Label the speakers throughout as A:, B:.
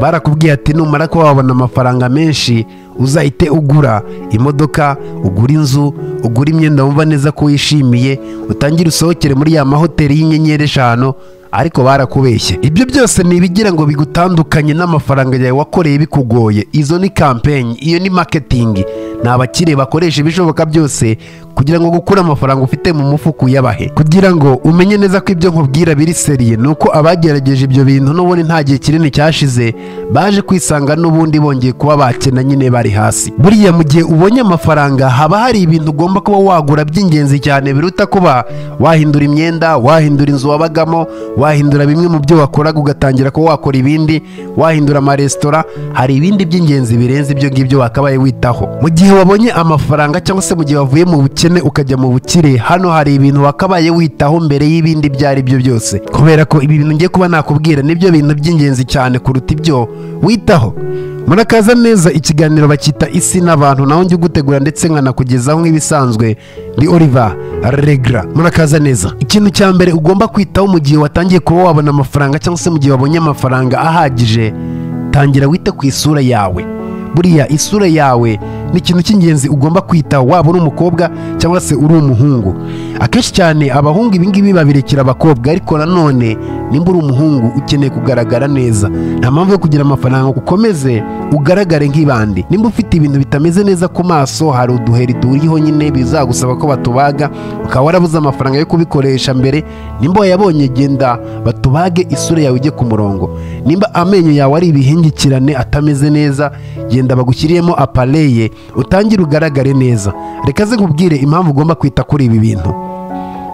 A: barakubwiye ati numara kuba wabona amafaranga menshi uzahite ugura imodoka ugura inzu ugura imyenda wumva neza ko wishimiye utangire usohokere muri ya mahoteli y'inyenyeri eshanu ariko barakubeshye ibyo byose ni ibigira ngo bigutandukanye n'amafaranga yawe wakoreye bikugoye izo ni kampenyi iyo ni maketingi ni abakire bakoresha ibishoboka byose kugira ngo gukura amafaranga ufite mu mufuka uyabahe kugira ngo umenye neza ko ibyo nkubwira biri seriye ni uko abagerageje ibyo bintu n'ubundi nta gihe kinini cyashize baje kwisanga n'ubundi bongeye kuba bakena nyine bari hasi buriya mu gihe ubonye amafaranga haba hari ibintu ugomba kuba wagura by'ingenzi cyane biruta kuba wahindura imyenda wahindura inzu wabagamo wahindura bimwe mu byo wakoraga ugatangira kuba wakora ibindi wahindura amaresitora hari ibindi by'ingenzi birenze ibyo ngibyo wakabaye witaho mu gihe wabonye amafaranga cyangwa se mu gihe wavuye mu bukene ukajya mu bukire hano hari ibintu wakabaye witaho mbere y'ibindi ibyo ari byo byose kubera ko ibi bintu ngiye kuba nakubwira nibyo bintu by'ingenzi cyane kuruta ibyo witaho murakaza neza ikiganiro bacyita isi n'abantu naho njya ugutegura ndetse nkanakugezaho nk'ibisanzwe ni oliva regra murakaza neza ikintu cya mbere ugomba kwitaho mu gihe watangiye kuba wabona amafaranga cyangwa se mu gihe wabonye amafaranga ahagije tangira wite ku isura yawe buriya isura yawe ni ikintu cy'ingenzi ugomba kwitaho waba uri umukobwa cyangwa se uri umuhungu akenshi cyane abahungu ibingibi babirekera abakobwa ariko nanone nimba uri umuhungu ukeneye kugaragara neza nta mpamvu yo kugira amafaranga ngo ukomeze ugaragare nk'ibandi nimba ufite ibintu bitameze neza ku maso hari uduheri turiho nyine bizagusaba ko batubaga ukaba warabuze amafaranga yo kubikoresha mbere nimba wayabonye genda batubage isura yawe ijye ku murongo nimba amenyo yawe ari ibihingikirane atameze neza genda bagushyiriyemo apareye utangire ugaragare neza reka ze nkubwire impamvu ugomba kwita kuri ibi bintu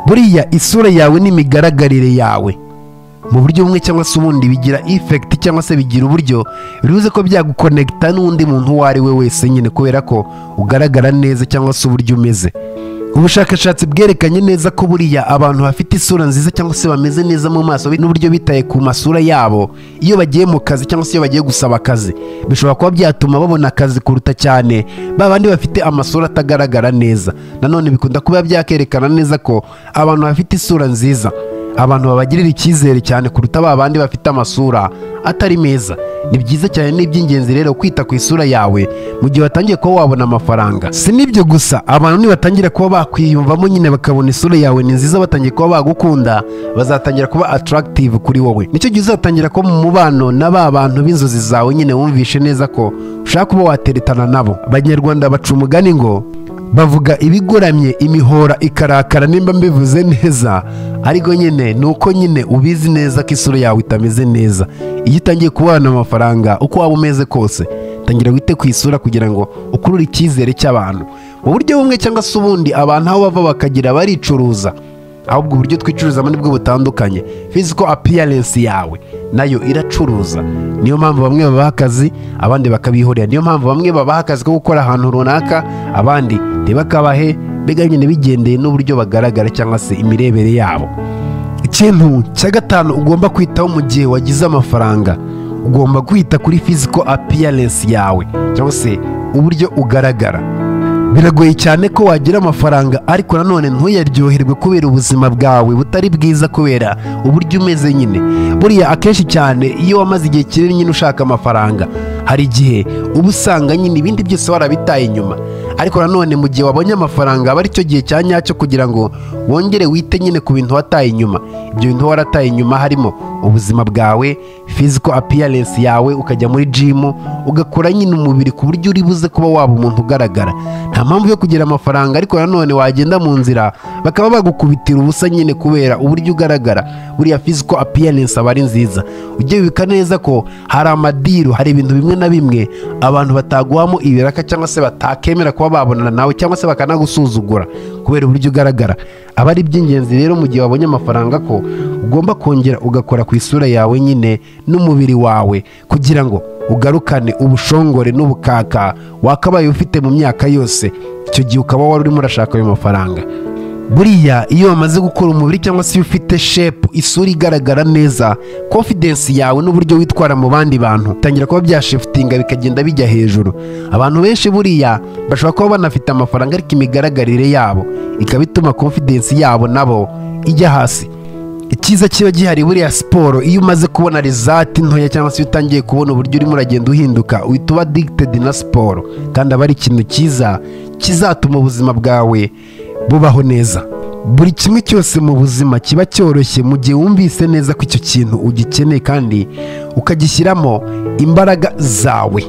A: buriya isura yawe n'imigaragarire yawe mu buryo bumwe cyangwa se ubundi bigira ifekiti cyangwa se bigira uburyo bivuze ko byagukonegita n'undi muntu uwo ari we wese nyine kubera ko ugaragara neza cyangwa se uburyo umeze ubushakashatsi bwerekanye neza ko buriya abantu bafite isura nziza cyangwa se bameze neza mu maso n'uburyo bitaye ku masura yabo iyo bagiye mu kazi cyangwa se iyo bagiye gusaba akazi bishobora kuba byatuma babona akazi kuruta cyane ba bandi bafite amasura atagaragara neza nanone bikunda kuba byakerekana neza ko abantu bafite isura nziza abantu babagirira icyizere cyane kuruta ba bandi bafite amasura atari meza ni byiza cyane n'iby'ingenzi rero kwita ku isura yawe mu gihe watangiye kuba wabona amafaranga si n'ibyo gusa abantu nibatangira kuba bakwiyumvamo nyine bakabona isura yawe ni nziza batangiye kuba bagukunda bazatangira kuba ataragitive kuri wowe nicyo gihe uzatangira kuba mu mubano na ba bantu b'inzozi zawe nyine wumvishe neza ko ushaka kuba wateretana nabo abanyarwanda baca umugani ngo bavuga ibigoramye imihora ikarakara nimba mbivuze neza ariko nyine ni uko nyine ubizi neza ko isura yawe itameze neza iyo utangiye kubana amafaranga uko waba umeze kose tangira wite ku isura kugira ngo ukurure icyizere cy'abantu mu buryo bumwe cyangwa se ubundi abantu aho bava bakagira baricuruza ahubwo uburyo twicuruzamo nibwo butandukanye physical appearance yawe nayo iracuruza niyo mpamvu bamwe babaha akazi abandi bakabihorera niyo mpamvu bamwe babaha akazi ko gukora ahantu runaka abandi ntibakabahe mbega nyine bigendeye n'uburyo bagaragara cyangwa se imirebere yabo ikintu cya gatanu ugomba kwitaho mu gihe wagize amafaranga ugomba kwita kuri physical appearance yawe cyangwa se uburyo ugaragara biragoye cyane ko wagira amafaranga ariko nanone ntuyaryoherwe kubera ubuzima bwawe butari bwiza kubera uburyo umeze nyine buriya akenshi cyane iyo wamaze igihe kinini nyine ushaka amafaranga hari igihe uba usanga nyine ibindi byose warabitaye inyuma ariko nanone mu gihe wabonye amafaranga aba aricyo gihe cya nyacyo kugira ngo wongere wite nyine ku bintu wataye inyuma ibyo bintu warataye inyuma harimo ubuzima bwawe physical appearance yawe ukajya muri jimu ugakora nyine umubiri ku buryo uri buze kuba waba umuntu ugaragara nta mpamvu yo kugira amafaranga ariko nanone wagenda mu nzira bakaba bagukubitira ubusa nyine kubera uburyo ugaragara buriya physical appearance aba ari nziza ujye wibika neza ko hari amadiru hari ibintu bimwe na bimwe abantu bataguhamo ibiraka cyangwa se batakemera kuba babonana nawe cyangwa se bakanagusuzugura kubera uburyo ugaragara aba ari iby'ingenzi rero mu gihe wabonye amafaranga ko ugomba kongera ugakora ku isura yawe nyine n'umubiri wawe kugira ngo ugarukane ubushongore n'ubukaka wakabaye ufite mu myaka yose icyo gihe ukaba wari urimo urashaka ayo mafaranga buriya iyo wamaze gukora umubiri cyangwa se iyo ufite shepu isura igaragara neza konfidensi yawe n'uburyo witwara mu bandi bantu bitangira kuba byashifutinga bikagenda bijya hejuru abantu benshi buriya bashobora kuba banafite amafaranga ariko imigaragarire yabo ikaba ituma konfidensi yabo nabo ijya hasi iki cyiza kiba gihari buriya siporo iyo umaze kubona rezati ntoya cyangwa se iyo utangiye kubona uburyo urimo uragenda uhinduka uhita uba digitedi na siporo kandi aba ari ikintu cyiza kizatuma ubuzima bwawe bubaho neza buri kimwe cyose mu buzima kiba cyoroshye mu gihe wumvise neza ko icyo kintu ugikeneye kandi ukagishyiramo imbaraga zawe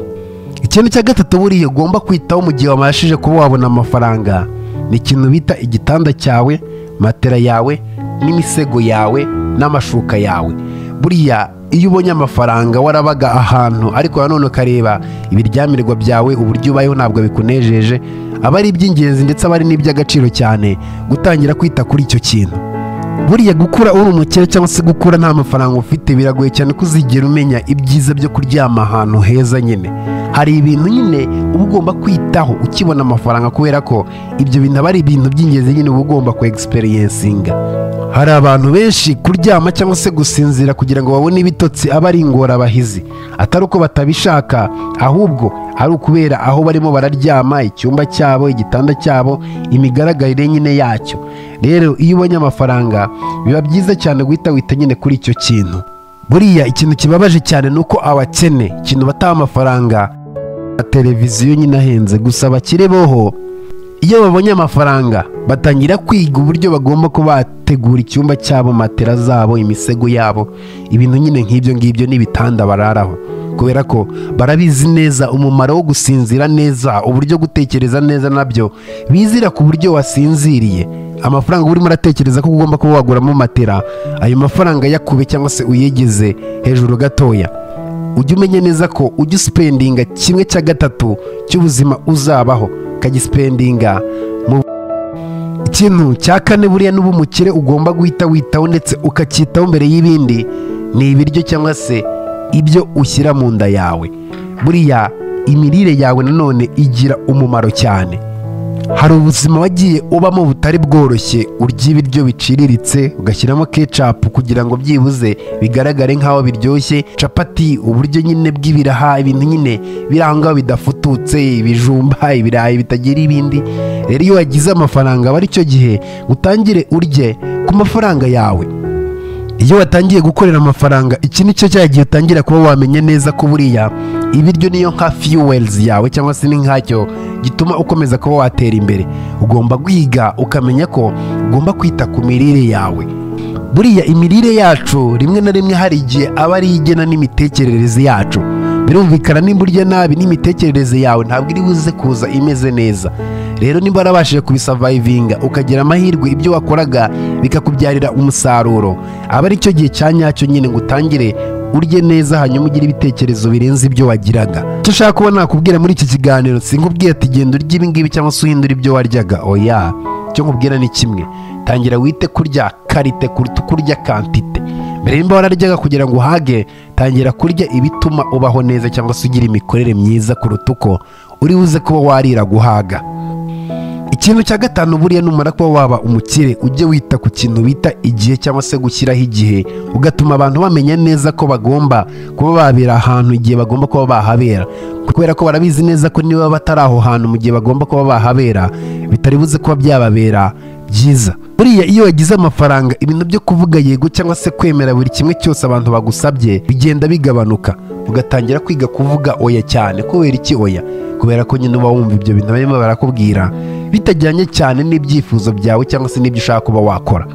A: ikintu cya gatatu buriya ugomba kwitaho mu gihe wabashije kuba wabona amafaranga ni ikintu bita igitanda cyawe matera yawe n'imisego yawe n'amashuka yawe buriya iyo ubonye amafaranga warabaga ahantu ariko nanone ukareba ibiryamirwa byawe uburyo ubayeho ntabwo bikunejeje aba ari iby'ingenzi ndetse aba ari n'iby'agaciro cyane gutangira kwita kuri icyo kintu buriya gukura uri umukire cyangwa se gukura nta mafaranga ufite biragoye cyane ko uzigera umenya ibyiza byo kuryama ahantu heza nyine hari ibintu nyine uba ugomba kwitaho ukibona amafaranga kubera ko ibyo bintu aba ari ibintu by'ingenzi nyine uba ugomba ku egisiperiyensinga hari abantu benshi kuryama cyangwa se gusinzira kugira ngo babone ibitotsi aba ari ingorabahizi atari uko batabishaka ahubwo ari ukubera aho barimo bararyama icyumba cyabo igitanda cyabo imigaragarire nyine yacyo rero iyo ubonye amafaranga biba byiza cyane guhita wita nyine kuri icyo kintu buriya ikintu kibabaje cyane ni uko abakene ikintu bataha amafaranga na televiziyo nyine ahenze gusa abakire boho iyo babonye amafaranga batangira kwiga uburyo bagomba kuba bategura icyumba cyabo matera zabo imisego yabo ibintu nyine nk'ibyo ngibyo n'ibitanda bararaho kubera ko barabizi neza umumaro wo gusinzira neza uburyo gutekereza neza nabyo bizira ku buryo wasinziriye amafaranga urimo uratekereza ko ugomba kuba waguramo matera ayo mafaranga yakube cyangwa se uyegeze hejuru gatoya ujye umenya neza ko ujya usipendinga kimwe cya gatatu cy'ubuzima uzabaho ukagisipendinga ikintu cya kane buriya n'uba umukire ugomba guhita witaho ndetse ukacyitaho mbere y'ibindi ni ibiryo cyangwa se ibyo ushyira mu nda yawe buriya imirire yawe nanone igira umumaro cyane hari ubuzima wagiye ubamo butari bworoshye urya ibiryo biciriritse ugashyiramo kecapu kugira ngo byibuze bigaragare nk'aho biryoshye capati uburyo nyine bw'ibiraha ibintu nyine biranga bidafututse ibijumba ibirayi bitagira ibindi rero iyo wagize amafaranga aba ari cyo gihe utangire urye ku mafaranga yawe iyo watangiye gukorera amafaranga iki ni cyo cya gihe utangira kuba wamenye neza ko buriya ibiryo niyo nka fiyuwelizi yawe cyangwa se ni nkacyo gituma ukomeza kuba watera imbere ugomba guhiga ukamenya ko ugomba kwita ku mirire yawe buriya imirire yacu rimwe na rimwe hari igihe aba ari igena n'imitekerereze yacu birumvikana nimba urya nabi n'imitekerereze yawe ntabwo iri buze kuza imeze neza rero niba warabashije kubisavayivinga ukagira amahirwe ibyo wakoraga bikakubyarira umusaruro aba ari cyo gihe cya nyacyo nyine ngo utangire urye neza hanyuma ugire ibitekerezo birenze ibyo wagiraga icyo ushaka kuba nakubwira muri iki kiganiro sinkubwira ati genda urya ibingibi cyangwa se uhindure ibyo waryaga oya icyo nkubwira ni kimwe tangira wite kurya karite kuruta kurya kantite mbere y'imba wararyaga kugira ngo uhage tangira kurya ibituma ubaho neza cyangwa se ugira imikorere myiza kuruta uko uri buze kuba warira guhaga ikintu cya gatanu buriya numara kuba waba umukire ujye wita ku kintu bita igihe cyangwa se gushyiraho igihe ugatuma abantu bamenya neza ko bagomba kuba babera ahantu igihe bagomba kuba bahabera kubera ko barabizi neza ko niba batari aho hantu mu gihe bagomba kuba bahabera bitari buze kuba byababera byiza buriya iyo wagize amafaranga ibintu byo kuvuga yego cyangwa se kwemera buri kimwe cyose abantu bagusabye bigenda bigabanuka ugatangira kwiga kuvuga oya cyane kubera iki oya kubera ko nyine uba wumva ibyo bintu barimo barakubwira bitajyanye cyane n'ibyifuzo byawe cyangwa se n'ibyo ushaka kuba wakora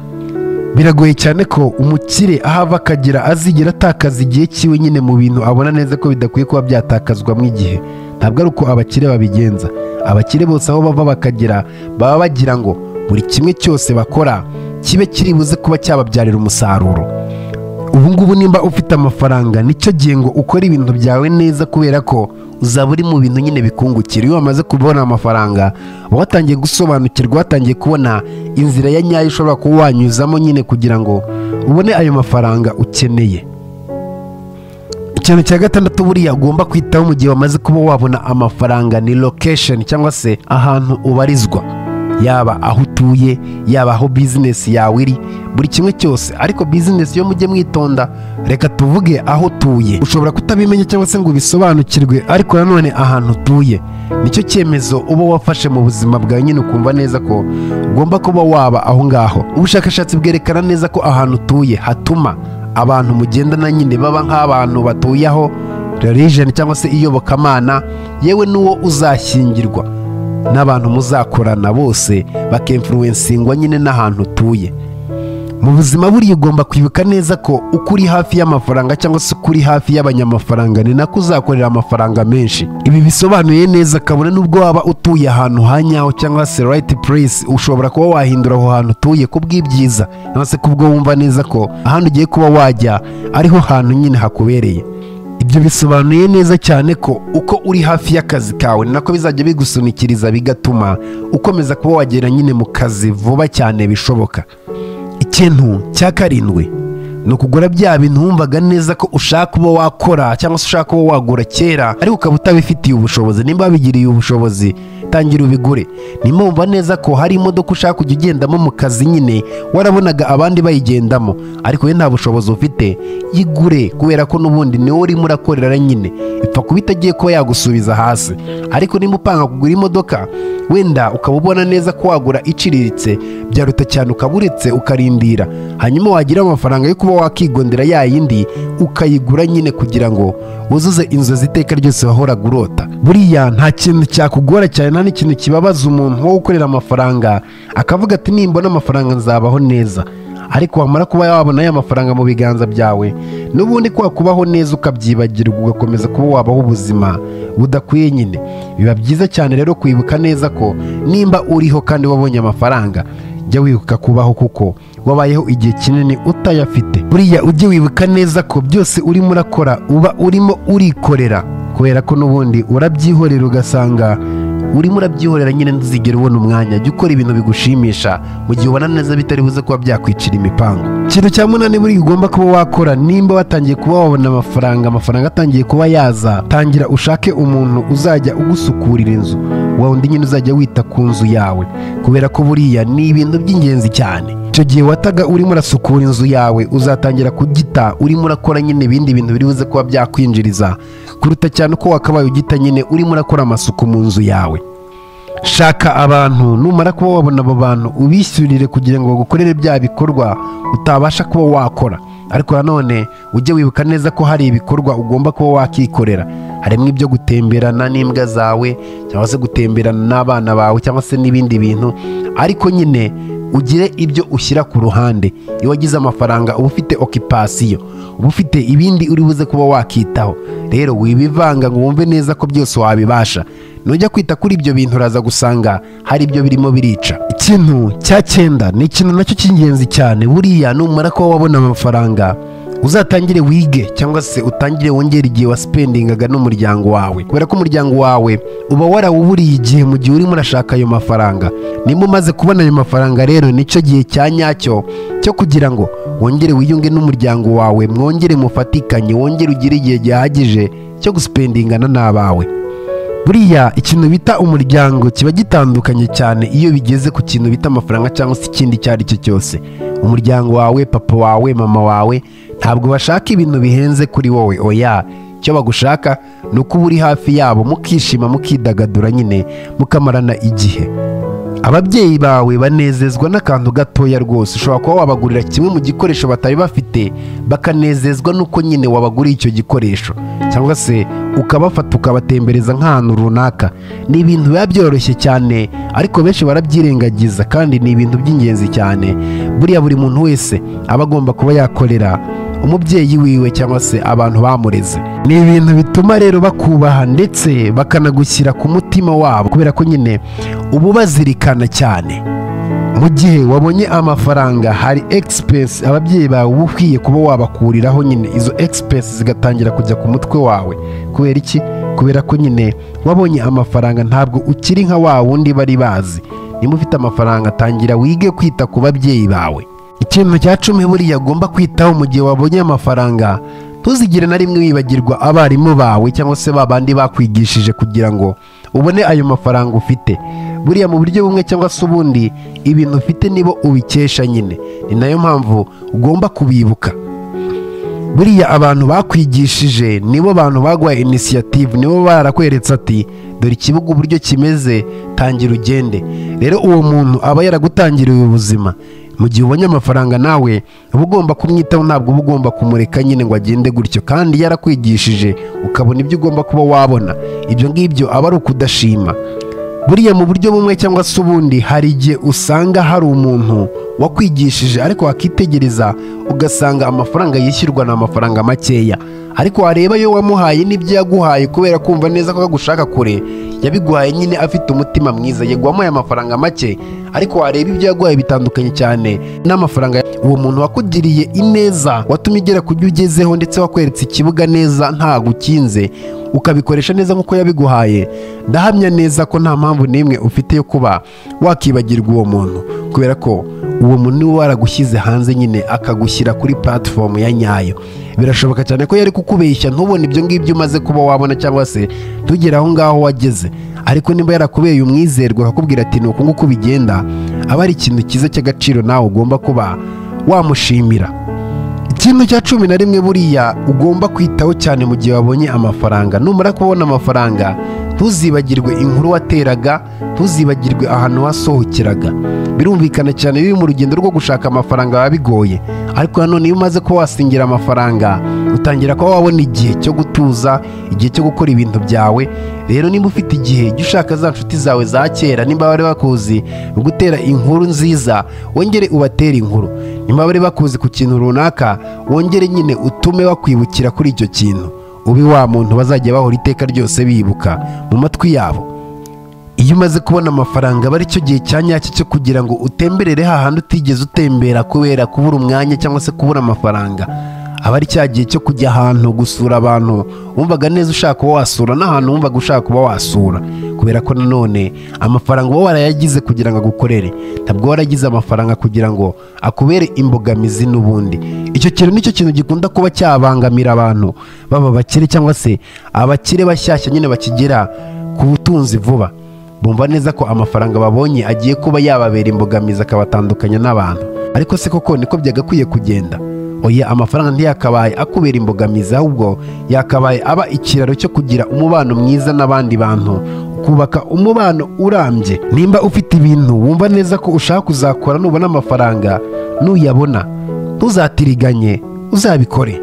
A: biragoye cyane ko umukire ahava akagera azigera atakaza igihe cyiwe nyine mu bintu abona neza ko bidakwiye kuba byatakazwamo igihe ntabwo ari uko abakire babigenza abakire bose aho bava bakagera baba bagira ngo buri kimwe cyose bakora kibe kiri buze kuba cyababyarira umusaruro ubu ngubu nimba ufite amafaranga nicyo gihe ngo ukore ibintu byawe neza kubera ko uzaba uri mu bintu nyine bikungukira iyo wamaze kubona amafaranga uba watangiye gusobanukirwa watangiye kubona inzira ya nyayo ushobora kuba wanyuzamo nyine kugira ngo ubone ayo mafaranga ukeneye ikintu cya gatandatu buriya ugomba kwitaho mu gihe wamaze kuba wabona amafaranga ni lokesheni cyangwa se ahantu ubarizwa yaba aho utuye yaba aho bizinesi yawe iri buri kimwe cyose ariko bizinesi yo mujye mwitonda reka tuvuge aho utuye ushobora kutabimenya cyangwa se ngo ubisobanukirwe ariko nanone ahantu utuye nicyo cyemezo uba wafashe mu buzima bwawe nyine ukumva neza ko ugomba kuba waba aho ngaho ubushakashatsi bwerekana neza ko ahantu utuye hatuma abantu mugendana nyine baba nk'abantu batuye aho religeni cyangwa se iyobokamana yewe n'uwo uzashyingirwa n'abantu muzakorana bose bakemfuruwensingwa nyine n'ahantu utuye mu buzima buriya ugomba kwibuka neza ko uko uri hafi y'amafaranga cyangwa se uko uri hafi y'abanyamafaranga ni nako uzakorera amafaranga menshi ibi bisobanuye neza kabone n'ubwo waba utuye ahantu ha nyaho cyangwa se rayiti puresi ushobora kuba wahindura aho hantu utuye ku bw'ibyiza cyangwa se kubwo wumva neza ko ahandi ugiye kuba wajya ariho hantu nyine hakubereye ibyo bisobanuye neza cyane ko uko uri hafi y'akazi kawe ni nako bizajya bigusunikiriza bigatuma ukomeza kuba wagera nyine mu kazi vuba cyane bishoboka ikintu cya karindwi ni ukugura bya bintu wumvaga neza ko ushaka kuba wakora cyangwa se ushaka kuba wagura kera ariko ukaba utabifitiye ubushobozi nimba wabigiriye ubushobozi tangira ubigure nimba wumva neza ko hari imodoka ushaka kujya ugendamo mu kazi nyine warabonaga abandi bayigendamo ariko we nta bushobozi ufite yigure kubera ko n'ubundi niwe urimo urakorera nyine ipfa kuba itagiye kuba yagusubiza hasi ariko nimba upanga kugura imodoka wenda ukaba ubona neza ko wagura iciriritse byaruta cyane ukaba uretse ukarindira hanyuma wagira amafaranga yo kuba wakigondera ya yindi ukayigura nyine kugira ngo wuzuze inzozi iteka ryose wahoraga urota buriya nta kintu cyakugora cyane nta n'ikintu kibabaza umuntu wo gukorera amafaranga akavuga ati nimbona amafaranga nzabaho neza ariko wamara kuba wabona ya mafaranga mu biganza byawe n'ubundi kwa kubaho neza ukabyibagirwa ugakomeza kuba wabaho ubuzima budakwiye nyine biba byiza cyane rero kwibuka neza ko nimba uriho kandi wabonye amafaranga jya wibuka kubaho kuko wabayeho igihe kinini utayafite buriya ujye wibuka neza ko byose urimo urakora uba urimo urikorera kubera ko n'ubundi urabyihorera ugasanga urimo urabyihorera nyine ntuzigere ubona umwanya jya ukora ibintu bigushimisha mu gihe ubona neza bitari buze kuba byakwicira imipango ikintu cya munani buri ugomba kuba wakora nimba watangiye kuba wabona amafaranga amafaranga atangiye kuba yaza tangira ushake umuntu uzajya ugusukurira inzu wa undi nyine uzajya wita ku nzu yawe kubera ko buriya ni ibintu by'ingenzi cyane icyo gihe wataga urimo urasukura inzu yawe uzatangira kugita urimo urakora nyine ibindi bintu biri buze kuba byakwinjiriza kuruta cyane uko wakabaye ugita nyine urimo urakora amasuku mu nzu yawe shaka abantu numara kuba wabona abo bantu ubishyurire kugira ngo bagukorere bya bikorwa utabasha kuba wakora ariko nanone ujye wibuka neza ko hari ibikorwa ugomba kuba wakikorera harimo ibyo gutemberana n'imbwa zawe cyangwa se gutemberana n'abana bawe cyangwa se n'ibindi bintu ariko nyine ugire ibyo ushyira ku ruhande iyo wagize amafaranga uba ufite okipasiyo uba ufite ibindi uri buze kuba wakitaho rero wibivanga ngo wumve neza ko byose wabibasha nujya kwita kuri ibyo bintu uraza gusanga hari ibyo birimo birica ikintu cya cyenda ni ikintu nacyo cy'ingenzi cyane buriya numara kuba wabona amafaranga uzatangire wige cyangwa se utangire wongere igihe wasipendingaga n'umuryango wawe kubera ko umuryango wawe uba warawuburiye igihe mu gihe urimo urashaka ayo mafaranga nimba umaze kubona ayo mafaranga rero nicyo gihe cya nyacyo cyo kugira ngo wongere wiyunge n'umuryango wawe mwongere mufatikanye wongere ugire igihe gihagije cyo gusipendingana n'abawe buriya ikintu bita umuryango kiba gitandukanye cyane iyo bigeze ku kintu bita amafaranga cyangwa se ikindi icyo ari cyo cyose umuryango wawe papa wawe mama wawe ntabwo bashaka ibintu bihenze kuri wowe oya icyo bagushaka ni uko uba uri hafi yabo mukishima mukidagadura nyine mukamarana igihe ababyeyi bawe banezezwa n'akantu gatoya rwose ushobora kuba wabagurira kimwe mu gikoresho batari bafite bakanezezwa n'uko nyine wabaguriye icyo gikoresho cyangwa se ukabafata ukabatembereza nk'ahantu runaka ni ibintu biba byoroshye cyane ariko benshi barabyirengagiza kandi ni ibintu by'ingenzi cyane buriya buri muntu wese aba agomba kuba yakorera umubyeyi wiwe cyangwa se abantu bamureze ni ibintu bituma rero bakubaha ndetse bakanagushyira ku mutima wabo kubera ko nyine uba ubazirikana cyane mu gihe wabonye amafaranga hari egisipesi ababyeyi bawe uba ukwiye kuba wabakuriraho nyine izo egisipesi zigatangira kujya ku mutwe wawe kubera iki kubera ko nyine wabonye amafaranga ntabwo ukiri nka wa wundi bari bazi niba ufite amafaranga tangira wige kwita ku babyeyi bawe ikintu cya cumi buriya agomba kwitaho mu gihe wabonye amafaranga ntuzigire na rimwe wibagirwa abarimu bawe cyangwa se ba bandi bakwigishije kugira ngo ubone ayo mafaranga ufite buriya mu buryo bumwe cyangwa se ubundi ibintu ufite nibo ubikesha nyine ni nayo mpamvu ugomba kubibuka buriya abantu bakwigishije nibo bantu baguha inisiyative nibo barakweretse ati dore ikibuga uburyo kimeze tangira ugende rero uwo muntu aba yaragutangiriye ubuzima mu gihe ubonye amafaranga nawe uba ugomba kumwitaho ntabwo uba ugomba kumureka nyine ngo agende gutyo kandi yarakwigishije ukabona ibyo ugomba kuba wabona ibyo ngibyo aba ari ukudashima buriya mu buryo bumwe cyangwa se ubundi hari igihe usanga hari umuntu wakwigishije ariko wakitegereza ugasanga amafaranga yishyurwa ni amafaranga makeya ariko wareba yo wamuhaye n'ibyo yaguhaye kubera kumva neza ko agushaka kure yabiguhaye nyine afite umutima mwiza yego wamuhaye amafaranga make ariko wareba ibyo yaguhaye bitandukanye cyane n'amafaranga uwo muntu wakugiriye ineza watumye ugera ku byo ugezeho ndetse wakweretse ikibuga neza ntagukinze ukabikoresha neza nk'uko yabiguhaye ndahamya neza ko nta mpamvu n'imwe ufite yo kuba wakibagirwa uwo muntu kubera ko uwo muntu niwe waragushyize hanze nyine akagushyira kuri platform ya nyayo birashoboka cyane ko yari kukubeshya ntubone ibyo ngibyo umaze kuba wabona cyangwa se ntugere aho ngaho wageze ariko niba yarakubeye umwizerwa akakubwira ati uku nguku bigenda aba ari ikintu cyiza cy'agaciro nawe ugomba kuba wamushimira ikintu cya cumi na rimwe buriya ugomba kwitaho cyane mu gihe wabonye amafaranga numara kubona amafaranga ntuzibagirwe inkuru wateraga ntuzibagirwe ahantu wasohokeraga birumvikana cyane biri mu rugendo rwo gushaka amafaranga biba bigoye ariko nanone iyo umaze kuba wasingira amafaranga utangira kuba wabona igihe cyo gutuza igihe cyo gukora ibintu byawe rero niba ufite igihe jya ushaka za nshuti zawe za kera nimba bari bakuzi gutera inkuru nziza wongere ubatere inkuru nimba bari bakuzi ku kintu runaka wongere nyine utume bakwibukira kuri icyo kintu ube wa muntu bazajya bahora iteka ryose bibuka mu matwi yabo iyo umaze kubona amafaranga aba aricyo gihe cya nyacyo cyo kugira ngo utemberere hahandi utigeze utembera kubera kubura umwanya cyangwa se kubura amafaranga aba ari cya gihe cyo kujya ahantu gusura abantu wumvaga neza ushaka kuba wasura n'ahantu wumvaga ushaka kuba wasura kubera ko nanone amafaranga uba warayagize kugira ngo agukorere ntabwo waragize amafaranga kugira ngo akubere imbogamizi n'ubundi icyo kintu nicyo kintu gikunda kuba cyabangamira abantu baba bakire cyangwa se abakire bashyashya nyine bakigera ku butunzi vuba bumva neza ko amafaranga babonye agiye kuba yababera imbogamizi akabatandukanya n'abantu ariko se koko niko byagakwiye kugenda oya amafaranga ntiyakabaye akubera imbogamizi ahubwo yakabaye aba ikiraro cyo kugira umubano mwiza n'abandi bantu kubaka umubano urambye nimba ufite ibintu wumva neza ko ushaka kuzakora nubona amafaranga nuyabona ntuzatiriganye uzabikore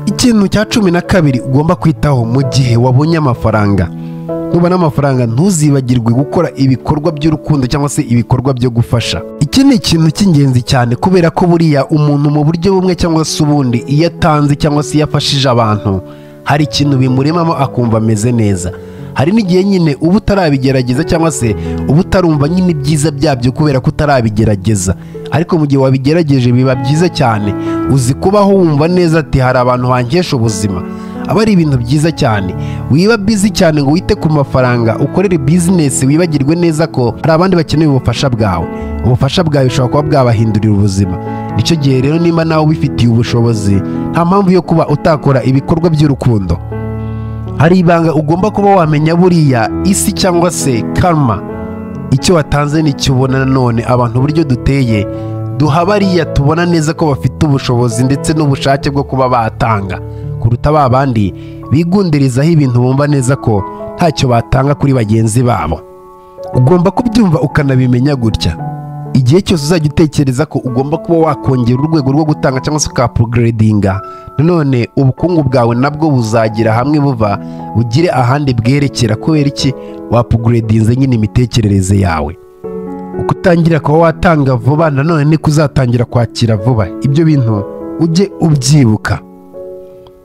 A: ikintu cya cumi na kabiri ugomba kwitaho mu gihe wabonye amafaranga nubona amafaranga ntuzibagirwe gukora ibikorwa by'urukundo cyangwa se ibikorwa byo gufasha iki ni ikintu cy'ingenzi cyane kubera ko buriya umuntu mu buryo bumwe cyangwa se ubundi iyo atanze cyangwa se iyo afashije abantu hari ikintu bimuremamo akumva ameze neza hari n'igihe nyine uba utarabigerageza cyangwa se uba utarumva nyine ibyiza byabyo kubera ko utarabigerageza ariko mu gihe wabigerageje biba byiza cyane uzi kubaho wumva neza ati hari abantu bankesha ubuzima aba ari ibintu byiza cyane wiba bizi cyane ngo wite ku mafaranga ukorere bizinesi wibagirwe neza ko hari abandi bakeneye ubufasha bwawe ubufasha bwawe bushobora kuba bwabahindurira ubuzima nicyo gihe rero niba nawe ubifitiye ubushobozi nta mpamvu yo kuba utakora ibikorwa by'urukundo hari ibanga ugomba kuba wamenya buriya isi cyangwa se karma icyo watanze nicyo ubona nanone abantu uburyo duteye duha bariya tubona neza ko bafite ubushobozi ndetse n'ubushake bwo kuba batanga kuruta ba bandi bigundirizaho ibintu bumva neza ko ntacyo batanga kuri bagenzi babo ugomba kubyumva ukanabimenya gutya igihe cyose uzajya utekereza ko ugomba kuba wakongera urwego rwo gutanga cyangwa se ukapuguredinga nanone ubukungu bwawe nabwo buzagira hamwe buva bugire ahandi bwerekera kubera iki wapuguredinze nyine imitekerereze yawe uko utangira kuba watanga vuba nanone niko uzatangira kwakira vuba ibyo bintu ujye ubyibuka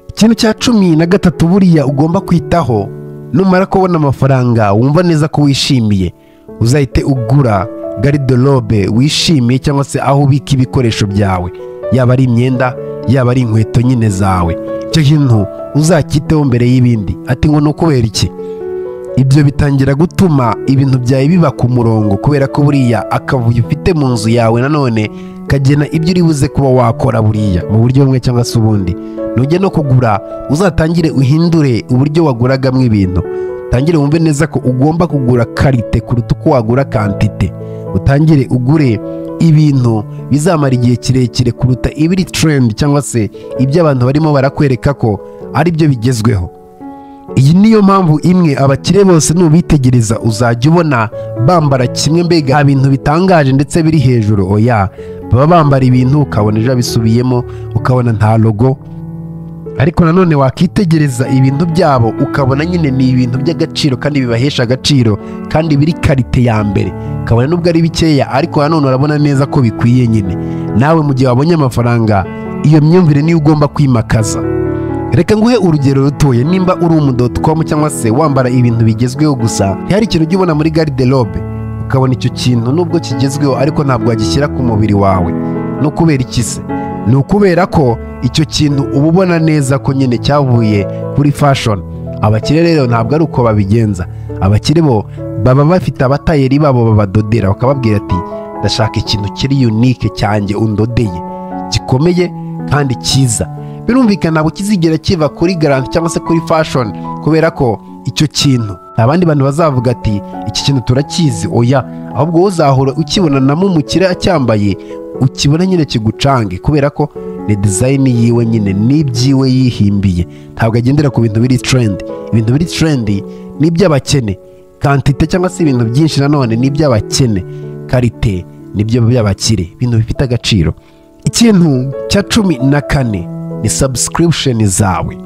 A: ikintu cya cumi na gatatu buriya ugomba kwitaho numara kubona amafaranga wumva neza ko wishimiye uzahite ugura garidorobe wishimiye cyangwa se aho ubika ibikoresho byawe yaba ari imyenda yaba ari inkweto nyine zawe icyo kintu uzacyiteho mbere y'ibindi ati ngo ni ukubera iki ibyo bitangira gutuma ibintu byawe biba ku murongo kubera ko buriya akavuyo ufite mu nzu yawe nanone kagena ibyo uri buze kuba wakora buriya mu buryo bumwe cyangwa se ubundi nujya no kugura uzatangire uhindure uburyo waguragamo ibintu utangire wumve neza ko ugomba kugura karite kuruta uko wagura kantite utangire ugure ibintu bizamara igihe kirekire kuruta ibiri trendi cyangwa se ibyo abantu barimo barakwereka ko ari byo bigezweho iyi niyo mpamvu imwe abakire bose nubitegereza uzajya ubona bambara kimwe mbega nta bintu bitangaje ndetse biri hejuru oya baba bambara ibintu ukabona ejo bisubiyemo ukabona nta logo ariko nanone wakitegereza ibintu byabo ukabona nyine ni ibintu by'agaciro kandi bibahesha agaciro kandi biri karite ya mbere ukabona nubwo ari bikeya ariko nanone urabona neza ko bikwiye nyine nawe mu gihe wabonye amafaranga iyo myumvire niyo ugomba kwimakaza reka nguhe urugero rutoye nimba uri umudotokomu cyangwa se wambara ibintu bigezweho gusa ntihari ikintu ujya ubona muri gariderobe ukabona icyo kintu nubwo kigezweho ariko ntabwo wagishyira ku mubiri wawe no kubera iki se ni ukubera ko icyo kintu uba ubona neza ko nyine cyavuye kuri fashoni abakire rero ntabwo ari uko babigenza abakire bo baba bafite abatayeri babo babadodera bakababwira ati ndashaka ikintu kiri yunike cyanjye undodeye gikomeye kandi cyiza birumvikana ntabwo kizigera kiva kuri garanti cyangwa se kuri fashoni kubera ko icyo kintu abandi bantu bazavuga ati iki kintu turakizi oya ahubwo uzahora ukibona na mumukire acyambaye ukibona nyine kigucange kubera ko ni dizayini yiwe nyine n'ibyiwe yihimbiye ntabwo agendera ku bintu biri trendi ibintu biri trendi ni iby'abakene kantite cyangwa se ibintu byinshi nanone ni iby'abakene karite nibyo by'abakire ibintu bifite agaciro ikintu cya cumi na kane ni sabusikiripusheni zawe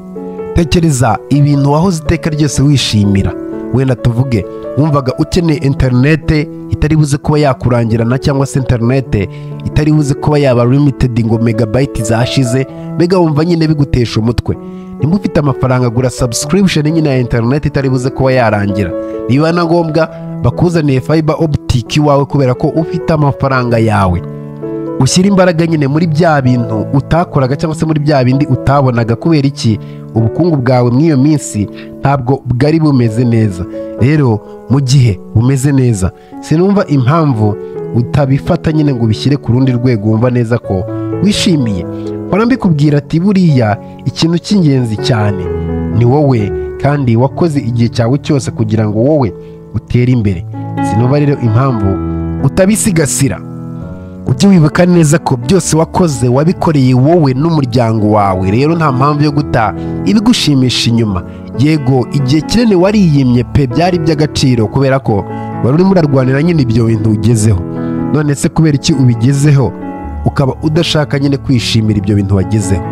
A: tekereza ibintu wahoze iteka ryose wishimira wenda tuvuge wumvaga ukeneye interinete itari buze kuba yakurangirana cyangwa se interinete itari buze kuba yaba limitedi ngo megabayiti zashize mbega wumva nyine bigutesha umutwe niba ufite amafaranga agura sabusikiripusheni nyine ya interinete itari buze kuba yarangira niba na ngombwa bakuzaniye fayiba obutiki iwawe kubera ko ufite amafaranga yawe ushyira imbaraga nyine muri bya bintu utakoraga cyangwa se muri bya bindi utabonaga kubera iki ubukungu bwawe muri iyo minsi ntabwo bwari bumeze neza rero mu gihe bumeze neza sinumva impamvu utabifata nyine ngo ubishyire ku rundi rwego wumva neza ko wishimiye mbona mbikubwira ati buriya ikintu cy'ingenzi cyane ni wowe kandi wakoze igihe cyawe cyose kugira ngo wowe utere imbere sinumva rero impamvu utabisigasira ujye wibuka neza ko byose wakoze wabikoreye wowe n'umuryango wawe rero nta mpamvu yo guta ibigushimisha inyuma yego igihe kinini wariyimye pe byari iby'agaciro kubera ko wari urimo urarwanira nyine ibyo bintu ugezeho none se kubera iki ubigezeho ukaba udashaka nyine kwishimira ibyo bintu wagezeho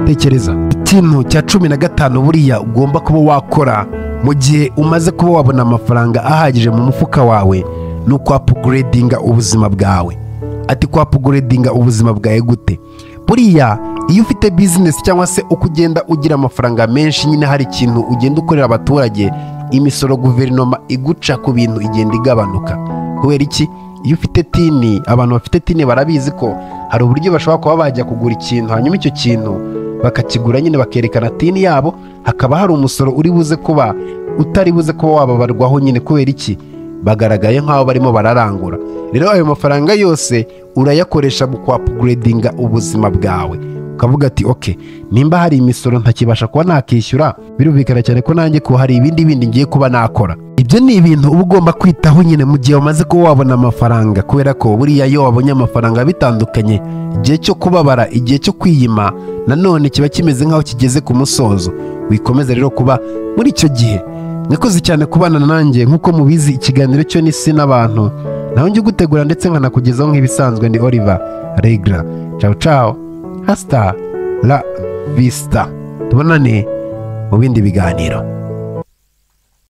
A: tekereza ikintu cya cumi na gatanu buriya ugomba kuba wakora mu gihe umaze kuba wabona amafaranga ahagije mu mufuka wawe ni ukwapuguredinga ubuzima bwawe ati kwapuguredinga ubuzima bwawe gute buriya iyo ufite bizinesi cyangwa se uko ugenda ugira amafaranga menshi nyine hari ikintu ugenda ukorera abaturage imisoro guverinoma iguca ku bintu igenda igabanuka kubera iki iyo ufite tini abantu bafite tini barabizi ko hari uburyo bashobora kuba bajya kugura ikintu hanyuma icyo kintu bakakigura nyine bakerekana tini yabo hakaba hari umusoro uri buze kuba utari buze kuba wababarwaho nyine kubera iki bagaragaye nk'aho barimo bararangura rero ayo mafaranga yose urayakoresha mu kwapuguredinga ubuzima bwawe ukavuga ati oke nimba hari imisoro ntakibasha kuba nakishyura birumvikana cyane ko nanjye ko hari ibindi bindi ngiye kuba nakora ibyo ni ibintu uba ugomba kwitaho nyine mu gihe wamaze kuba wabona amafaranga kubera ko buriya iyo wabonye amafaranga bitandukanye igihe cyo kubabara igihe cyo kwiyima nanone kiba kimeze nk'aho kigeze ku musozo wikomeza rero kuba muri icyo gihe nakoze cyane kubana nanjye nk'uko mubizi ikiganiro cyo n'isi n'abantu nawe njye ugutegura ndetse nkanakugezaho nk'ibisanzwe ndi oliver regla cawu cawu hasita la vista tubonane mu bindi biganiro